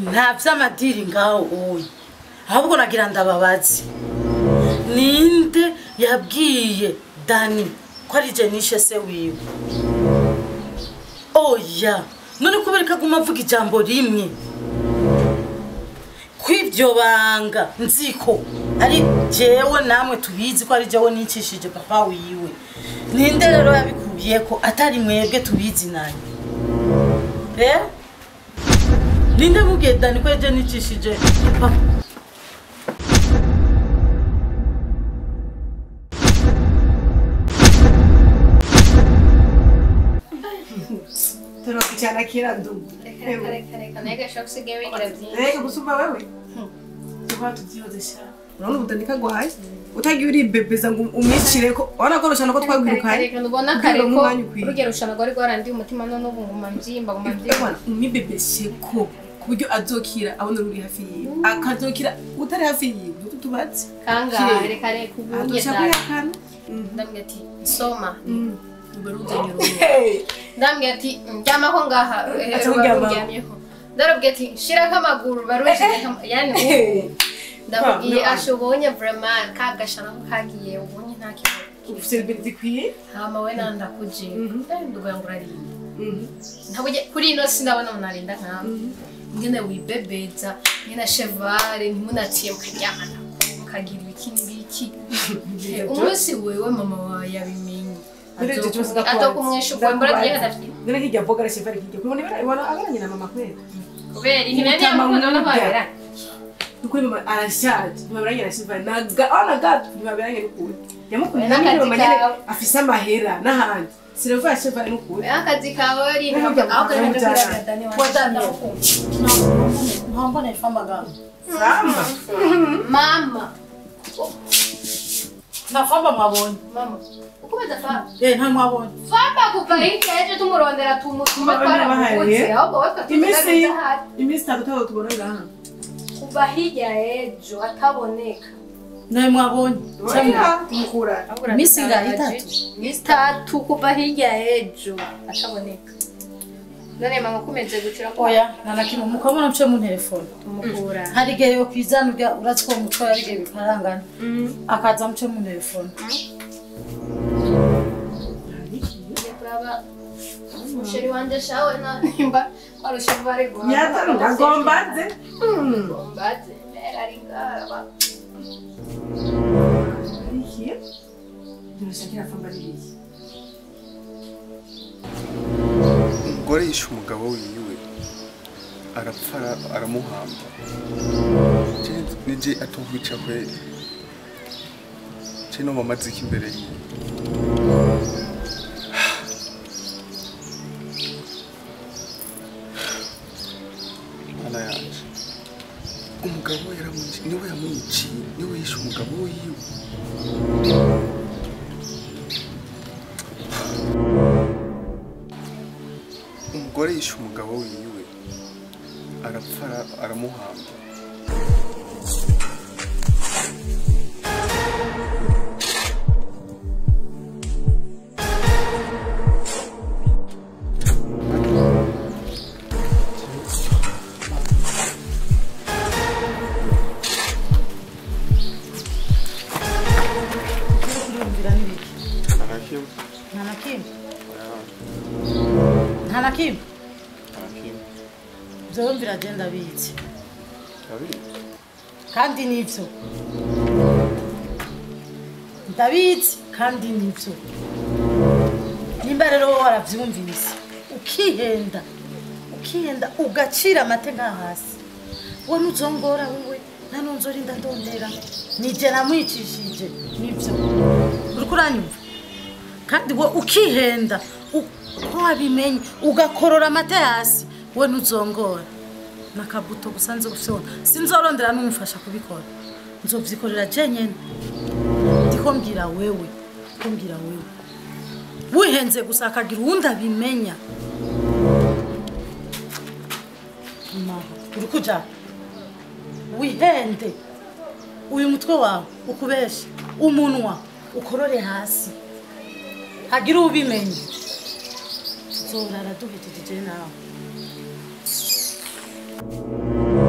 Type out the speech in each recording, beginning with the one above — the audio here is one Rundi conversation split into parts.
nta vy'amadiri ngaho uyu ahubwo nagira ndababazi ninde yabwiye dani ko ari je nishe se wiwe oya none kubera ko aguma avuga ijambo rimwe kw'ibyo banga nziko ari jewe namwe tubizi ko ari jewe nicishije papa wiwe ninde rero yabikubiye ko atari mwebwe tubizi nani eh ninde mubwiye dani ko eje nicishije papa turakwicara kira ndugu Reka reka reka reka naga shock usigaye wigira byinshi reka gusumba wewe tuba tubyihozesha urabona ubutanika gwaye utagiye uribebeza ngo umwicire ko urabona ko rushana ko twagwirukanye reka nubona Ubwira kare ko umwanya ukwiye. urugero rushana rwari rwarandiye umutima none ubu nguma mbyimba nguma mbyimba Ewana, umwibebeshe ko ku buryo azokira abona uri hafi yiwe akazokira utari hafi yiwe utu tubatse kangahe reka reka ubunye aduca dani kuyakana ndambwira ati soma ubaruzanye uruhu ndambwira ati ndyamaho ngaha eh, Aca ruba kuryamaho. ruryamyeho ndarabwira ati shirako amaguru barujije yani ubu ndamubwiye no. ashobonye vraiment kagashana ko kagiye ubonye nta kibazo ufite ibintu zikwiye hama we nanda kuje ndugira ngo urarinda Mhm. ntabwo kuri ino si ndabona umuntu arinda nkawe ngene wibebeza ngene chevare ntimunaciye mukaryamana mukagira ibiki n'ibiki umunsi wewe mama wawe yabimenye Muri icyo cyose ndakubaza. atokumwisha ubwambara Ndakubaza. rye hadafite None hirya voga arashiva ari hirya kubona ibara ibona agaranye na mama kwera kubera ihimene Umutama yamukundo no w'umuga. kwabera Nukuri mama arashaje ntibaberanye arashiva naga ona gato ntibaberanye n'ukuri yamukunda Oya, n'akazi mama nyene kawe. afise amahera n'ahandi sinavuga yashiva ari n'ukuri akazi kawe ari Ntabwo ntabwo aho kari mujyana. kuragadani Wadani. wanjye ntambona ifa amagambo Sama. mama ntafamba mwabonye mama ukomeza famba eh nta mwabonye famba kuva hirya ejo tumurondera tumutuma Mama, twaramuvutse bahariye. ahubwo we Iminsi twatugaruza ahari iminsi itatu tutaba tubona ngaha kuva hirya ejo ataboneka nawe mwabonye cyangwa tumukura Iminsi ingahe? Itatu? itatu kuva hirya ejo ataboneka none mama ukomeje gucira ko oya nta na kimwe mukabona mce mu telefone tumukura hari igihe yo kwizana urya uratse ko umutwe hari igihe bikarangana akaza mce mu telefone kuraba umusheri wanje shawe na nimba warusha bari nyata ndagombaze gombaze mbere ari ngaba iki ntirushakira famba n'ibiki umugore yishe umugabo wiwe arapfa ara- aramuhamba Je- nije atumwica kweli je no mama ziki imbere yiwe mana yanje umugabo we yaramwici niwe yamwiciye niwe yishe umugabo wiwe umugore yishe umugabo wiwe arapfa ara- aramuhamba kurumvira n'ibiki arakimwe nta na kimwe nta na kimwe arakimwe byowe biragenda bizi urabizi kandi nibyo ndabizi kandi nibyo nimba rero wowe warabyumvise ukihenda ukihenda ugacira amate nka hasi we ntuzongora wowe nta nunzorinda ndondera nije namwicishije nibyo uri kuranyumva kandi we ukihenda uko wabimenye ugakorora amate hasi we ntuzongora nakabuto gusa nzi gufyona sinzorondera n'umufasha kubikora nzovyikorera jenyene ndiko mbwira wewe ndiko mbwira wewe wihenze gusa akagira uwundi abimenya Maho, uri kuja wihende uyu mutwe wawe ukubeshe umunwa ukorore hasi hagira ubimenye tuzorara duhejeje nawe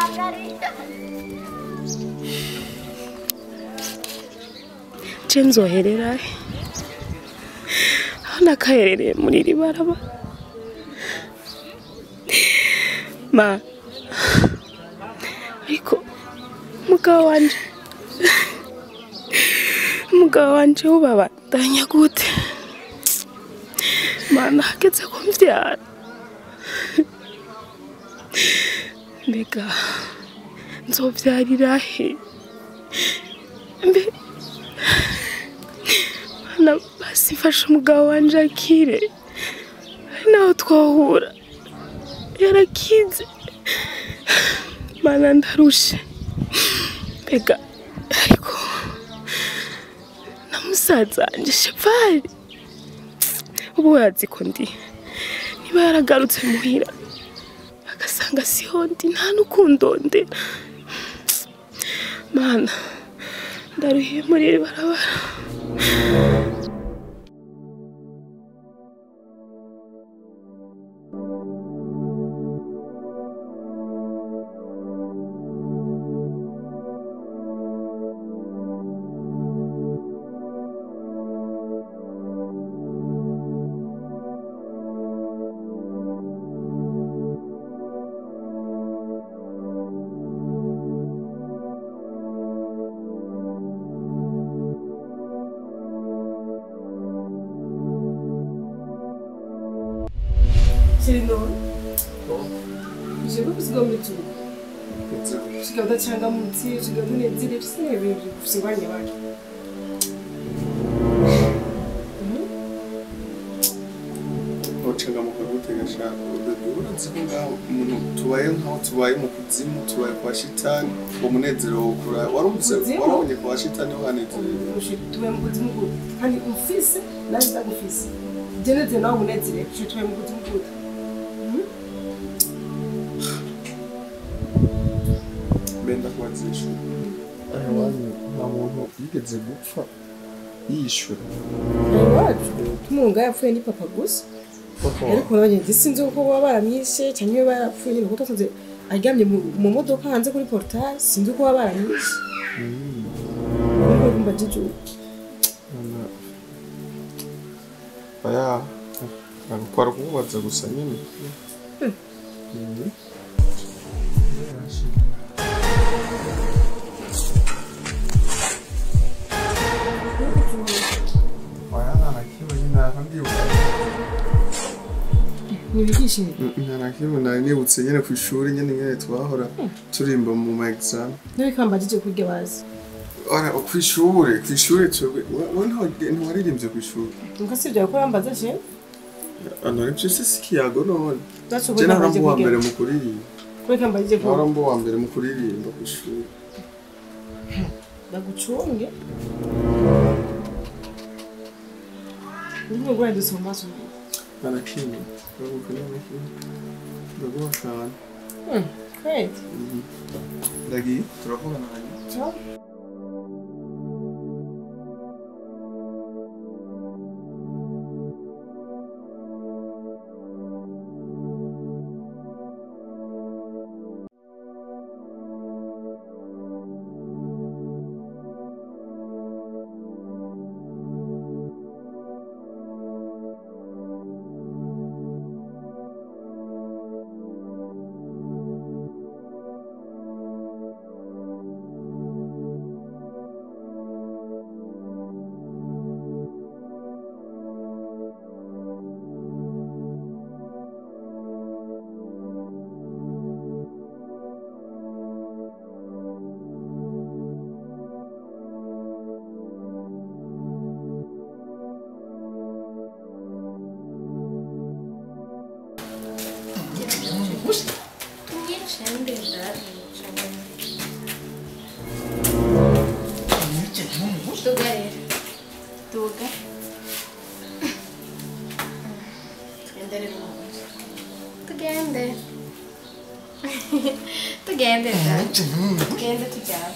je nzoherera he aho nakaherereye muri iri barabara ma ariko umugabo wanje umugabo wanje ubabandanya gute mana hageze ko mvyara mbega nzovyarira he mbe mana basi mfasha umugabo wanje akire hari naho twahura yarakize mana ndarushe mbega ariko na musaza wanje shefari ubu yazi ko ndi niba yaragarutse muhira agasanga siho ndi nta n'ukundondera mana ndaruhiye muri iri barabara kiri none uje kusiga muri tu usiga udachangamutse usiga munezere bisine ibintu bigufunganya bake ucengamuka gutega shaka urazi ko ngaho umuntu tubaye nkaho tubaye mu kuzimu tubaye kwa shitani uwo munezero wokura warumvise Kuzimu? warabonye kwa shitani wanezerewe tubaye mu kuzimu gute kandi ufise nawe ndagufise jeneze nawe umunezere uje tubaye mu kuzimu gute benda kubazisha nta muntu yigeze gupfa yishyura iwacu tumunga yapfuye ni papa gusa ariko nabagenda sinzi uko baba baramwishe cyangwa iyo barapfuye nyine kuko twasanze aryamye mu- mu modoka hanze kuri portail sinzi uko baba baramwishe ariko kumva jijuka aya nagutwara kumubaza gusa nyine Mhm. Oya, nta na kimwe nyine ntabwo ndibuka. ntibigishije nta na kimwe nari nibutse nyine ku ishuri nyine nyine twahora turimba mu ma exam nawe kambajije kurya bazi ora ku ishuri ku ishuri twebwe wowe ntawa- ntiwaririmbye ku ishuri nuko si ibyo gukora mbaza je none byose si ikiyago none zacu je kuri nahora kambajije mba uwa mbere kurya mu kuririmba kuri kambajije nahora kurya mba uwa mbere mu kuririmba ku ishuri ndagucunge ndimo ngura dusoma maso nta na kimwe urabuka nta na kimwe ndaguha akantu great ndagiye turavugana hanyuma ciao Ngicende ndari. Tuga rero. Tuga. Tugende rero mu nzu. Tugende. Tugende ndari. Tugende tujyane.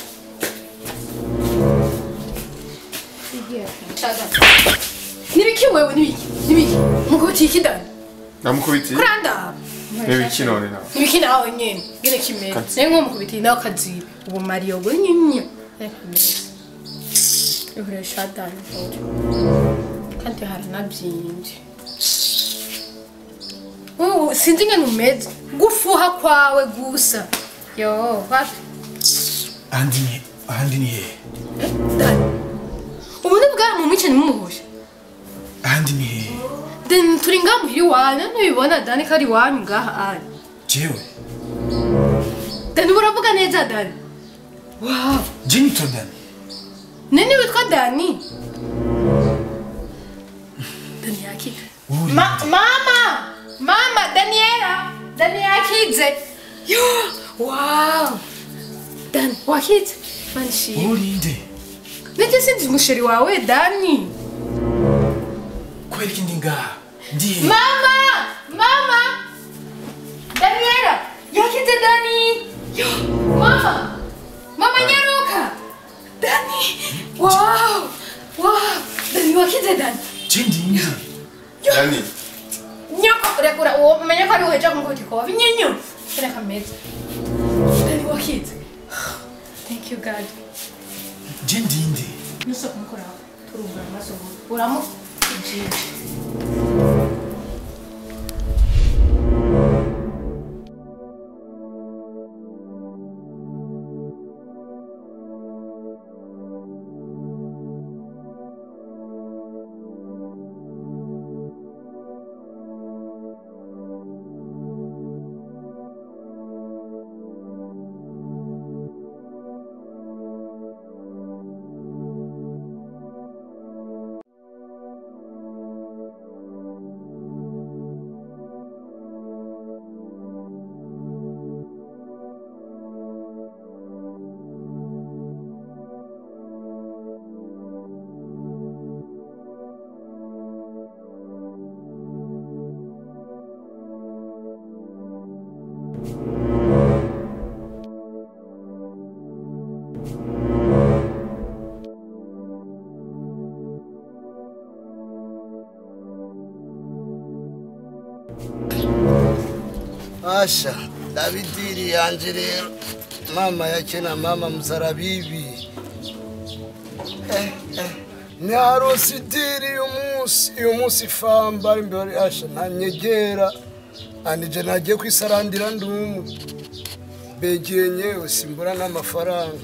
Tugiye. Shaga. Nibiki wewe nibiki? Nibiki? Mukubitiye ikidani. namukubitiye Kuranda. n'ibiki none nawe ibiki nawe nyene ngene kimeze Kazi. naye nko mukubitiye nawe kaziba ubu mariyo ngo nyinyo reka neza ihuresha dani uri kandi haranabyinje Ubu sinzi ngene umeze gufuha kwawe gusa yo wapi ahandi ni ahandi ni hehe dani ubu ni bwa mu mwice nimumuhuje ahandi ni hehe deni turi ngaha muhira iwanyu ntubibona dani ko ari iwanyu ngaha ari jewe dani uravuga neza dani wawu jenito dani nini witwa dani dani yakize uri Ma- mama mama daniela dani yakize yo wawu dani wakize manishimye urinde nijye sinzi umusheri wawe dani kubera iki ndi ngaha ndi hehe mama mama daniela yakize dani yo mama mama nyaruka dani wow wow dani wakize dani je ndinde yani nyoko rekura uwo umenya ko ari uheja ngo gikoba nyinyo reka meza dani wakize thank you god je ndinde nusa kumukora turumva amaso uramu ijiji Asha, Davidiri yanje rero mama yake na mama mzarabibi eh, eh. Nyarosi diri uyu munsi uyu munsi famba imbere Asha ntanyegera anije nagiye kwisarandira ndumu begeye nyewe simbura n'amafaranga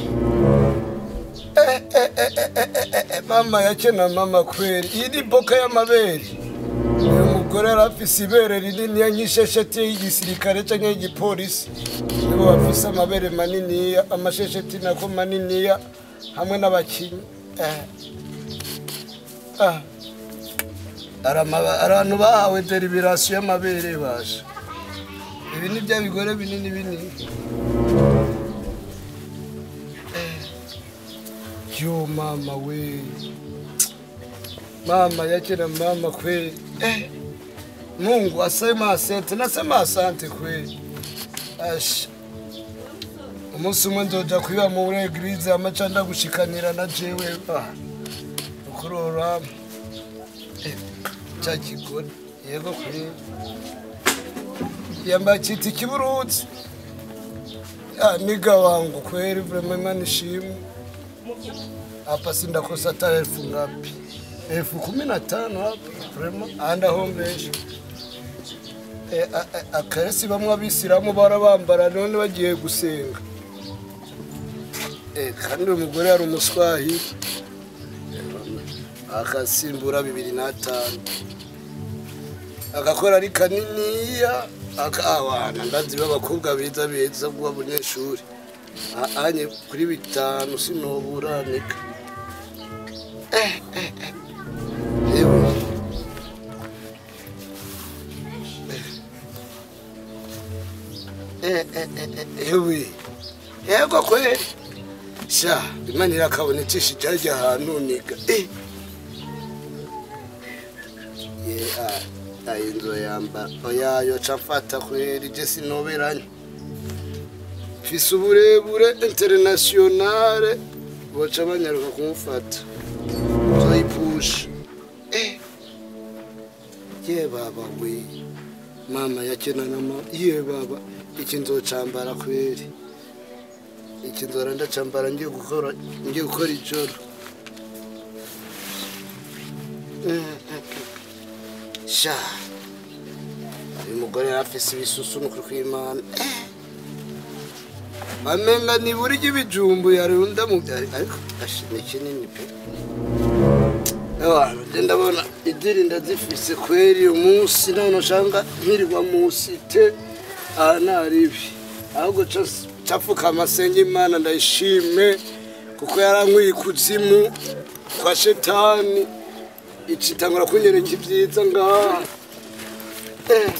eh, eh, eh, eh, eh, eh, eh, mama yake na mama kweli iyi ni boka y'amabere uyu mugore yari afise ibere rinini nk'ishesheti y'igisirikare cyangwa y'igipolisi nibo bafise amabere maniniya amashesheti nako maniniya hamwe n'abakinnyi Eh. Ah. Ari amaba- abantu bahawe deribirasiyo y'amabere basha ibi ni bya bigore binini binini Eh. yo mama we mama yake na mama kweli eh. Mungu asema asante, nasema asante kweli. Ash. Umunsi umwe ndoja kwiba muri eglise amaca ndagushikanira na jewe ah. Ukurora. Eh, cha kigore yego kweli. Yamba chiti kiburuzi. Ah, niga wangu kweli vraiment imani shimu. Hapa sindakosa hata elfu ngapi? elfu kumi na tano hapa vraiment andahombesha Eh, a- a- akenshi bamwe abisilamu barabambara none bagiye gusenga Eh, kandi uyu mugore yari umuswahili Eh, akasimbura bibiri n'atanu agakora ari kaniniya akawana ndazi b'abakobwa beza beza bw'abanyeshuri A- anye kuri bitanu sinoburanika yewe Eh, eh, eh, eh, yewe yego kweli sha imana irakabonekesha ijajya ahantu niga Eh. ye ah, ayi nzo yamba oya yoca mfata kweli je sinoberanye mfise uburebure internationale boca banyaruka kumufata nzoyipusha Eh. ye baba we mama yakena na mama iye baba iki nzocambara kweri iki nzora ndacambara ngiye gukora ngiye gukora ijoro sha uyu mugore yari afise ibisusu nukuri kw'imana amenga nibura ry'ibijumbu yarunda mu byari ariko ashi ni kinini pe abantu nje ndabona idiri ndazifise kweri uyu munsi none ushanga nkirirwa munsi te aha naribi ahubwo ca- capfuka amasenge imana ndayishime kuko yarankwiye ikuzimu kwa shetani icitangura kunyereka ibyiza ngaha Eh.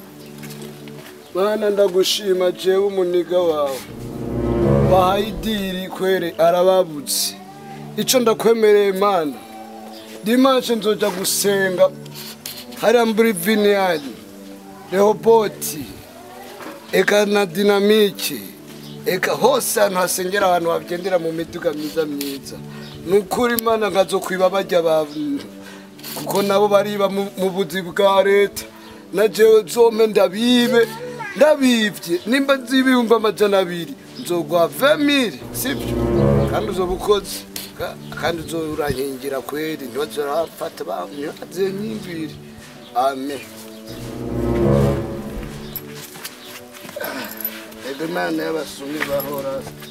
Mana ndagushima jewe umuniga wawe wahaye idiri kwere arababutse ico ndakwemereye mana dimanche nzoja gusenga hariya muri vineyadi rehoboti eka na dinamike eka hose ahantu hasengera abantu bagendera mu miduga myiza myiza ni ukuri imana nkazokwiba bajya abantu kuko nabo bariba mu- mu buzi bwa leta na jewe zome ndabibe ndabivye nimba nzi ibihumbi amajana abiri nzogwa vemire sibyo kandi uzoba ukoze Ka- kandi uzorankingira kweri ntibazorafata ntibazenyimbire amen ego imana y'abasumi bahora